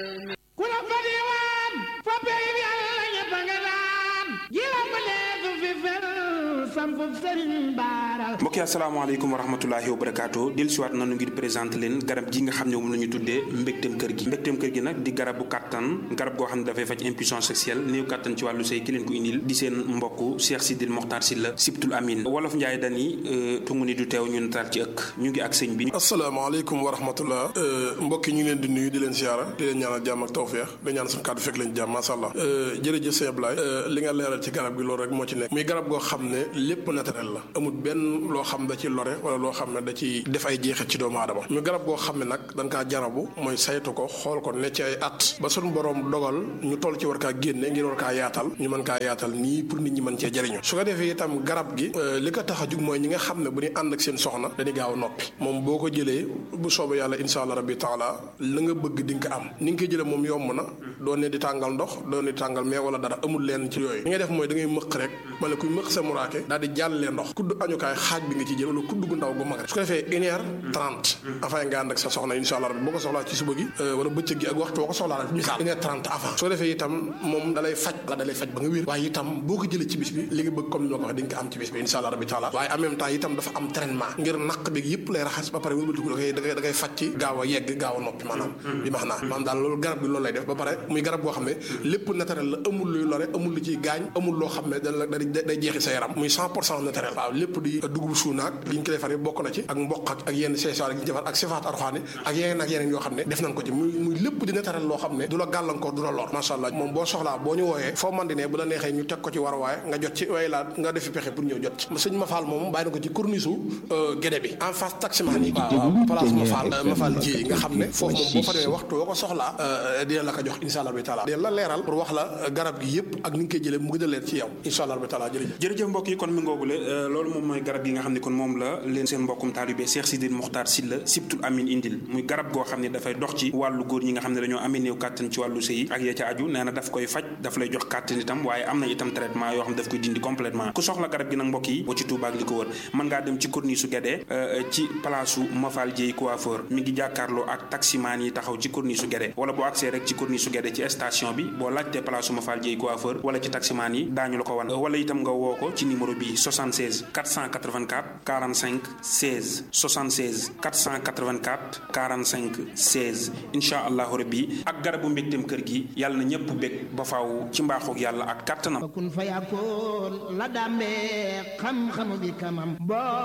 ku la fa diwaan fa pey bi yàlla ñëpp nga daan ji la ma leesu fi fel sampu sëriñ baara mbokk yi asalaamaaleykum wa rahmatulahi wa barakaatu del siwaat nanu ngir présenté leen garab gi nga xam ne moom la ñu tuddee mbégteem kër gi mbégteem kër gi nag di garabu kàttan garab goo xam ne dafay faj impuissance sexuelle néew kàttan ci wàllu sëy ki leen ko indil di seen mbokk Cheikh Sidil Mokhtar Sylla Sibtul Amin wolof Njaay dani tungu ni du teew ñu nataal ci ëkk ñu ngi ak sëñ bi asalaamaaleykum wa rahmatullah mbokk yi ñu ngi leen di nuyu di leen siyaara di leen ñaanal jàmm ak tawfeex di ñaan suñu kàddu fekk leen jàmm masha Allah jërëjëf sëñ Ablaye li nga leeral ci garab gi loolu rek moo ci nekk muy garab goo xam ne lépp naturel la amul benn loo xam da ci lore wala loo xam ne da ci def ay jeexit ci doomu aadama muy garab goo xam ne nag dañ kaa jarabu mooy saytu ko xool ko ne ci ay at ba suñu borom dogal ñu toll ci war kaa génne ngir war kaa yaatal ñu mën kaa yaatal nii pour nit ñi mën cee jëriñu su ko defee itam garab gi li ko tax a jug mooy ñi nga xam ne bu ñu ànd ak seen soxna dañuy gaaw a noppi moom boo ko jëlee bu soobee yàlla insha allah rabbi taala la nga bëgg di nga ko am ni nga koy jëlee moom yomb na doo ne di tàngal ndox doo ne di tàngal mais wala dara amul leen ci yooyu li ngay def mooy da ngay mëq rek wala kuy mëq sa muraake daal di jàllee ndox kudd añukaay xaaj bi nga ci jël wala kudd gu ndaw gu mag rek su ko defee une heure trente avant nga ànd ak sa soxna insha allah rabbi boo ko soxlaa ci suba gi wala bëccëg gi ak waxtu boo ko soxlaa rek misaal une heure trente avant su ko defee itam moom dalay faj la dalay faj ba nga wér waaye itam boo ko jëlee ci bis bi li nga bëgg comme ni ma ko waxee di nga ko am ci bis bi insha allah rabbi taala waaye en même temps itam dafa am traitement ngir naq bi yëpp lay raxas ba pare wëlbatiku da koy da koy da koy faj ci gaaw a yegg gaaw a noppi maanaam bi max naa maanaam daal loolu garab bi loolu lay def ba pare muy garab boo xam ne lépp naturel la amul luy lore amul lu ciy gaañ amul loo xam ne da la day jeexi sa yaram muy cent pour cent naturel waaw lépp di dugub suunaak li ñu ko defar bokk na ci ak mboq ak ak yenn seesaar yi ñu defar ak sifaat arxaani ak yeneen ak yeneen yoo xam ne def nañ ko ci muy muy lépp di naturel loo xam ne du la gàllankoor du la lor macha allah moom boo soxlaa boo ñu wooyee foo man di ne bu la neexee ñu teg ko ci war waaye nga jot ci way laa nga defi pexe pour ñëw jot ci sëñ Mafal moom bàyyi na ko ci corniche gédé bi en face taximan yi waaw place Mafal Mafal ji nga xam ne foofu moom boo fa demee waxtu boo ko soxlaa dina la ko jox insha allah bi taala dina la leeral pour wax la garab gi yëpp ak ni nga koy jëlee mu gën a leer ci yow insha allah bi taala jërëjëf jërëjëf mbokk yi kon mi ngoogule loolu moom mooy garab gi nga xam ne kon moom la leen seen mbokkum taalibe Cheikh Sidil Mokhtar Sylla Sibtul Amin indil muy garab goo xam ne dafay dox ci wàllu góor ñi nga xam ne dañoo amee néew kàttan ci wàllu sëy ak ya ca aju nee na daf koy faj daf lay jox kàttan itam waaye am na itam traitement yoo xam ne daf koy dindi complètement ku soxla garab gi nag mbokk yi boo ci Touba ak li ko wër mën ngaa dem ci corniche su Guédé ci place su Mafal Dieye coiffeur mi ngi jàkkaarloo ak taximaan yi taxaw ci corniche su Guédé wala boo accès rek ci corniche su Guédé ci station bi boo laajtee place su Mafal Dieye coiffeur wala ci taximaan yi daañu la ko wan wala itam nga woo ko ci numéro bi 76 484 45 16 76 484 45 16 incha allahu rabbi ak garabu mbégteem kër gi yàlla na ñëpp bég ba faaw ci mbaaxoog yàlla ak kàttanam kun fa yakkoon la dàmbee xam-xamu bi kamam